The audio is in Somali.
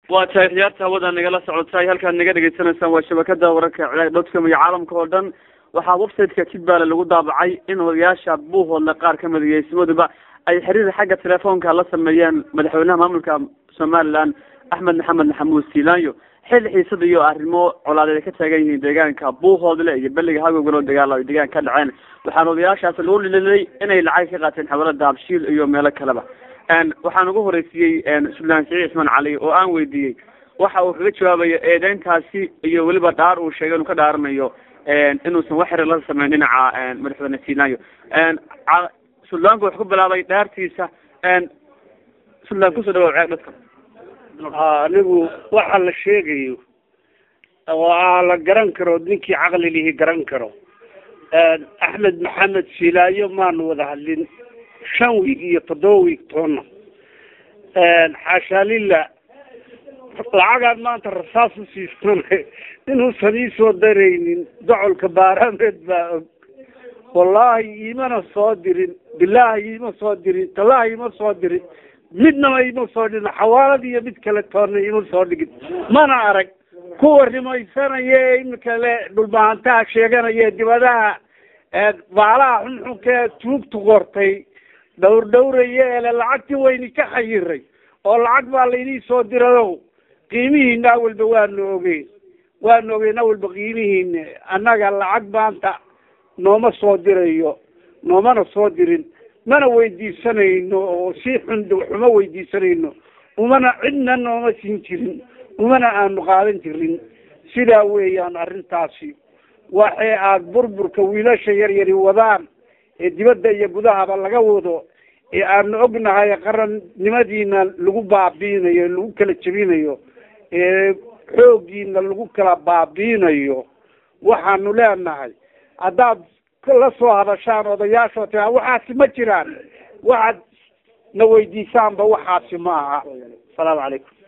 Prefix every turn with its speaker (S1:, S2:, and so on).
S1: waa tahay khiyaarta hawada nagala socotay halkaad naga dhegaysanaysaan waa shabakada wararka cilaag dotcom iyo caalamka oo dhan waxaa websiteka jidbaale lagu daabacay in odayaasha buuhoodle qaar kamid iyo ismaduba ay xiriir xagga telefoonka la sameeyeen madaxweynaha maamulka somaliland axmed maxamed maxamuud siilaanyo xil xiisada iyo arrimo colaadeed ay ka taagan yihiin deegaanka buuhoodle iyo beliga hagogalo dagaal ay deegaan ka dhaceen waxaana odayaashaasi lagu dhililay inay lacag ka qaateen xawalada habshiil iyo meelo kaleba waxaan ugu horeysiiyey suldaan siciid cismaan cali oo aan weydiiyey waxa uu kaga jawaabayo eedeyntaasi iyo weliba dhaar uu sheegay inuu ka dhaaranayo inuusan wax xiriir la sameyn dhinaca madaxweyne siilaanyo suldaanku wuxuu ku bilaabay dhaartiisa suldaan kusoo dhawaw ceeg dadka
S2: anigu waxa la sheegayo oo aa la garan karo ninkii caqli lihi garan karo axmed maxamed silaayo maanu wada hadlin shan wiig iyo toddoba wiig toonna xaashaa lila lacagaan maanta rasaas u siistan inuusan iisoo daraynin docolka baaraameed baa og wallaahi imana soo dirin bilaahi ima soo dirin tallaahi ima soo dirin midnaba ima soo dhigin xawaalad iyo mid kale toonna ima soo dhigin mana arag kuwa rimaysanaya ee imika le dhulbahantaha sheeganaya dibadaha baalaha xunxunkee tuugtu qortay dhawr dhawraya ele lacagtii wayni ka xayiray oo lacag baa laynii soo dirayo qiimihiina awalba waanu ogeyn waanu ogeyn awalba qiimihiina annaga lacag maanta nooma soo dirayo noomana soo dirin mana weydiisanayno oo si xun xuma weydiisanayno umana cidna nooma siin jirin umana aanu qaadan jirin sidaa weeyaan arrintaasi waxay aada burburka wiilasha yar yari wadaan ee dibadda iyo gudahaba laga wado ee aanu ognahay qarannimadiina lagu baabiinayo lagu kala jebinayo ee xooggiina lagu kala baabiinayo waxaanu leenahay haddaad la soo hadashaan odayaashoo tiraa waxaasi ma jiraan waxaad na weydiisaanba waxaasi ma aha asalaamu calaykum